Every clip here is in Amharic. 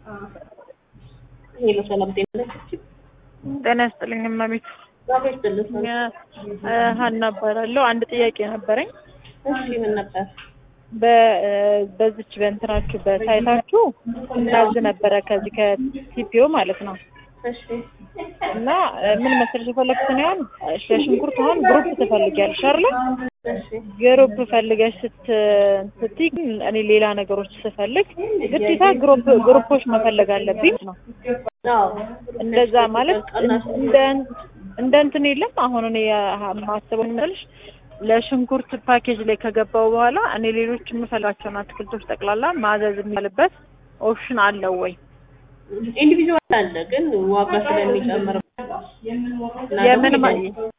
ሄሎ ሰላም ጤና ነች። ጤና ይስጥልኝ እመቤት። ዛሬ ይስጥልኝ። ሀና እባላለሁ። አንድ ጥያቄ ነበረኝ። እሺ ምን ነበር? በ- በዚች በእንትናችሁ በሳይታችሁ እናዝ ነበረ ከዚህ ከቲፒኦ ማለት ነው እሺ እና ምን መሰለሽ የፈለግኩት ነው ያህል ለሽንኩርት አሁን ግሩፕ ትፈልጊያለሽ አይደለ? እሺ ግሩፕ ፈልገሽ ስት ስትይ ግን እኔ ሌላ ነገሮች ስፈልግ ግዴታ ግሩፕ ግሩፖች መፈለግ አለብኝ ነው። አዎ እንደዛ ማለት እንደ እንደ እንትን የለም። አሁን እኔ የማስበው ምንልሽ ለሽንኩርት ፓኬጅ ላይ ከገባው በኋላ እኔ ሌሎች የምፈልጋቸውን አትክልቶች ጠቅላላ ማዘዝ የሚልበት ኦፕሽን አለው ወይ? ኢንዲቪዥዋል አለ ግን ዋጋ ስለሚጨምር እና የምን ደግሞ ማ-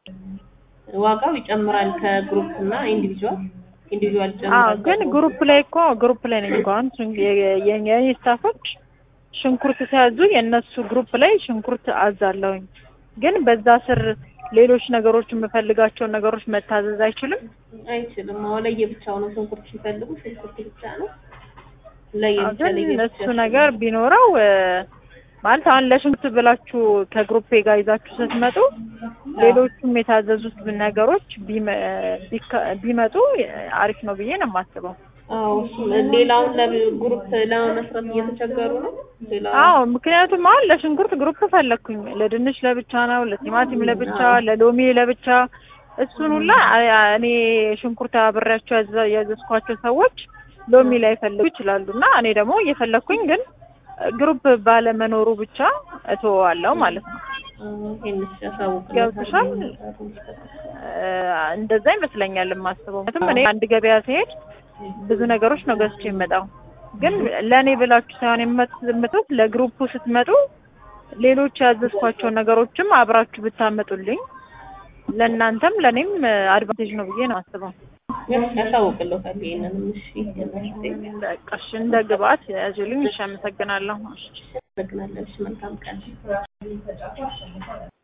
ዋጋው ይጨምራል ከግሩፕ እና ኢንዲቪዥዋል ኢንዲቪዥዋል አዎ ይጨምራል። ግን ግሩፕ ላይ እኮ ግሩፕ ላይ ነኝ እኮ አሁን ሽን- የ- የ- የኔ ስታፎች ሽንኩርት ሲያዙ የእነሱ ግሩፕ ላይ ሽንኩርት አዛለሁኝ። ግን በዛ ስር ሌሎች ነገሮች የምፈልጋቸውን ነገሮች መታዘዝ አይችልም። አይችልም። አዎ ለየብቻው ነው ሽንኩርት ሲፈልጉ ሽንኩርት ብቻ ነው ለየብቻ ግን ለየብቻ እሱ ነገር ቢኖረው እ፣ ማለት አሁን ለሽንኩርት ብላችሁ ከግሩፕ ጋር ይዛችሁ ስትመጡ ሌሎቹም የታዘዙት ነገሮች ቢመ- ቢካ- ቢመጡ አሪፍ ነው ብዬ ነው የማስበው። አዎ እሱም ሌላውን ለግሩፕ ለመመስረት እየተቸገሩ ነው። ሌላ አዎ ምክንያቱም አሁን ለሽንኩርት ግሩፕ ፈለግኩኝ፣ ለድንች ለብቻ ነው፣ ለቲማቲም ለብቻ፣ ለሎሚ ለብቻ። እሱን ሁላ አ- አ- እኔ ሽንኩርት አብሬያቸው ያዘ- ያዘዝኳቸው ሰዎች ሎሚ ላይ ፈልጉ ይችላሉ እና እኔ ደግሞ እየፈለግኩኝ ግን ግሩፕ ባለመኖሩ ብቻ እተወዋለሁ ማለት ነው። ይሄንስ ያሳውቅልታል። ገብቶሻል? እ፣ እንደዛ ይመስለኛል የማስበው። ምክንያቱም እኔ አንድ ገበያ ሲሄድ ብዙ ነገሮች ነው ገዝቼ የምመጣው። ግን ለእኔ ብላችሁ ሳይሆን የምትመጡት ለግሩፑ ስትመጡ ሌሎች ያዘዝኳቸውን ነገሮችም አብራችሁ ብታመጡልኝ ለእናንተም ለእኔም አድቫንቴጅ ነው ብዬ ነው አስበው። ያሳውቅልታል። ይሄንንም እሺ በቃ እሺ፣ እንደ ግብአት ያዙልኝ። እሺ፣ አመሰግናለሁ። እሺ። አመሰግናለሁ። እሺ መልካም ቀን